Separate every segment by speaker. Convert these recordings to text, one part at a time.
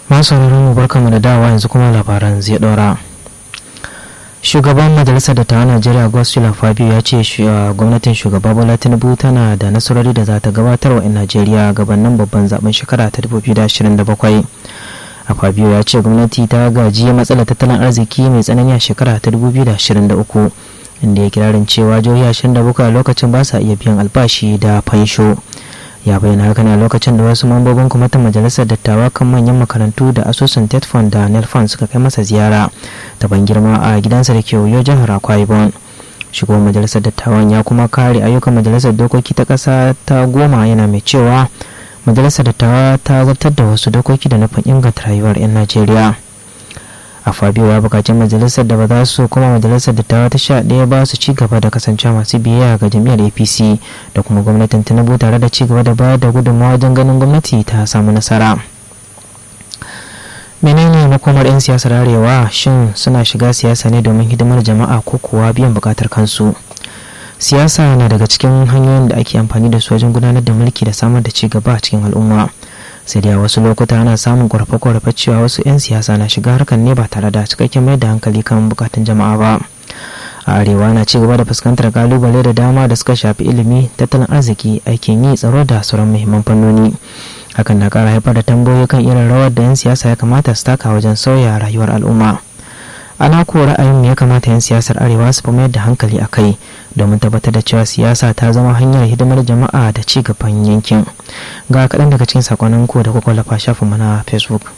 Speaker 1: masu mu barkamu da dawa yanzu kuma labaran zai ɗora shugaban majalisar dattawan najeriya gospel fabio ya ce gwamnatin shugaba bola tinubu tana da nasarori da za ta gabatar wa 'yan najeriya gabanin babban zaben shekara ta 2027 a fabio ya ce gwamnati ta gaji matsalar tattalin arziki mai tsanani a shekara ta 2023 inda ya kirarin cewa jihohi 27 a lokacin ba sa iya biyan albashi da fansho ya bayyana haka ne a lokacin da wasu mambobin kwamitin majalisar dattawa kan manyan makarantu da asusun tetfon da nelfon suka kai masa ziyara ta ban girma a gidansa da ke oyo jihar akwa ibom shugaban majalisar dattawan ya kuma kare ayyukan majalisar dokoki ta ƙasa ta goma yana mai cewa majalisar dattawa ta zartar da wasu dokoki da nufin inganta rayuwar 'yan najeriya a fabio ya bukaci majalisar da ba za su kuma majalisar dattawa ta sha ɗaya ba su ci gaba da kasancewa masu biyayya ga jam'iyyar apc da kuma gwamnatin tinubu tare da ci gaba da bayar da gudunmawa wajen ganin gwamnati ta samu nasara menene makomar 'yan siyasar arewa shin suna shiga siyasa ne domin hidimar jama'a ko kuwa biyan bukatar kansu siyasa na daga cikin hanyoyin da ake amfani da su wajen gudanar da mulki da samar da ci gaba a cikin al'umma sai dai a wasu lokuta ana samun ƙorafe-ƙorafe cewa wasu 'yan siyasa na shiga harkar ne ba tare da cikakken mai da hankali kan bukatun jama'a ba a arewa na ci gaba da fuskantar kalubale da dama da suka shafi ilimi tattalin arziki aikin yi tsaro da sauran muhimman fannoni hakan na ƙara haifar da tambayoyi kan irin rawar da 'yan siyasa ya kamata su taka wajen sauya rayuwar al'umma ana ko ra'ayin ya kamata 'yan siyasar arewa su fi mayar da hankali a kai domin tabbatar da cewa siyasa ta zama hanyar hidimar jama'a da ci gaban yankin ga kaɗan daga cikin sakonnin ku da kuka lafa shafin mana facebook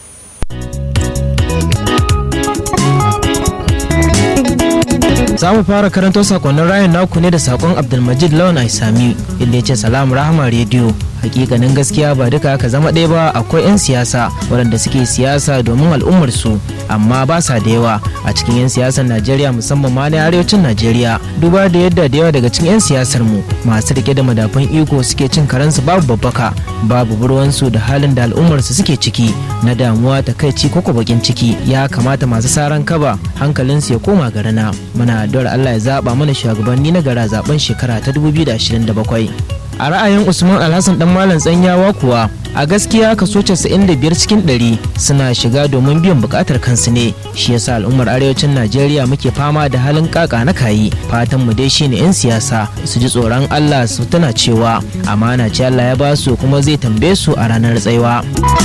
Speaker 1: za mu fara karanto sakonnin rayan naku ne da sakon abdulmajid lawan aisami inda ya ce salam rahama rediyo hakikanin gaskiya ba duka aka zama ɗaya ba akwai 'yan siyasa waɗanda suke siyasa domin al'ummar su amma ba sa da yawa a cikin 'yan siyasar najeriya musamman ma na arewacin najeriya duba da yadda da yawa daga cikin 'yan siyasar mu masu rike da madafun iko suke cin karansu babu babbaka babu burwansu da halin da al'ummar su suke ciki na damuwa takaici ko bakin ciki ya kamata masu saran kaba hankalinsu ya koma garana muna addu'ar Allah ya zaba mana shugabanni na gara zaben shekara ta 2027 a ra'ayin usman alhassan dan malam tsanyawa kuwa a gaskiya kaso 95 cikin 100 suna shiga domin biyan bukatar kansu ne shi yasa al'ummar arewacin najeriya muke fama da halin kaka na kayi fatan mu dai shine 'yan siyasa su ji tsoron allah su tana cewa amana ce allah ya ba su kuma zai tambaye su a ranar tsaiwa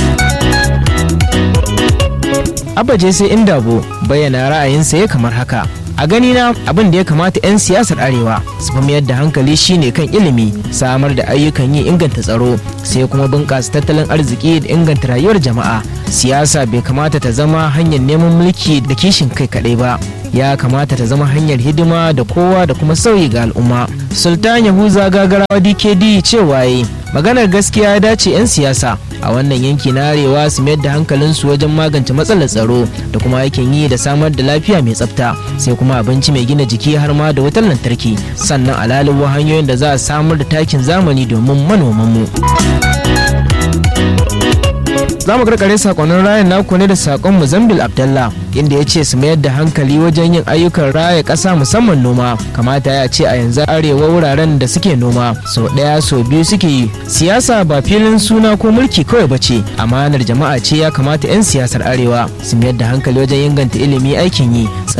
Speaker 1: abaje sai indabo bayyana ra'ayinsa ya kamar haka a ganina abin da ya kamata 'yan siyasar arewa su fi mayar da hankali shine kan ilimi samar da ayyukan yi inganta tsaro sai kuma bunƙasa tattalin arziki da inganta rayuwar jama'a siyasa bai kamata ta zama hanyar neman mulki da kishin kai kaɗai ba ya kamata ta zama hanyar hidima da kowa da kuma sauyi ga al'umma sultan yahuza gagarawa dkd cewa yi maganar gaskiya ya dace 'yan siyasa a wannan yanki na arewa su mayar da hankalinsu wajen magance matsalar tsaro da kuma aikin yi da samar da lafiya mai tsafta sai kuma abinci mai gina jiki har ma da wutar lantarki sannan alaliwa hanyoyin da za a samar da takin zamani domin manomanmu. za mu karkare sakonnin rayan naku ne da sakon muzambil abdallah inda ya ce su mayar da hankali wajen yin ayyukan raya ƙasa musamman noma kamata ya ce a yanzu arewa wuraren da suke noma sau ɗaya sau biyu suke yi siyasa ba filin suna ko mulki kawai ba ce amanar jama'a ce ya kamata 'yan siyasar arewa su mayar da hankali wajen inganta ilimi aikin yi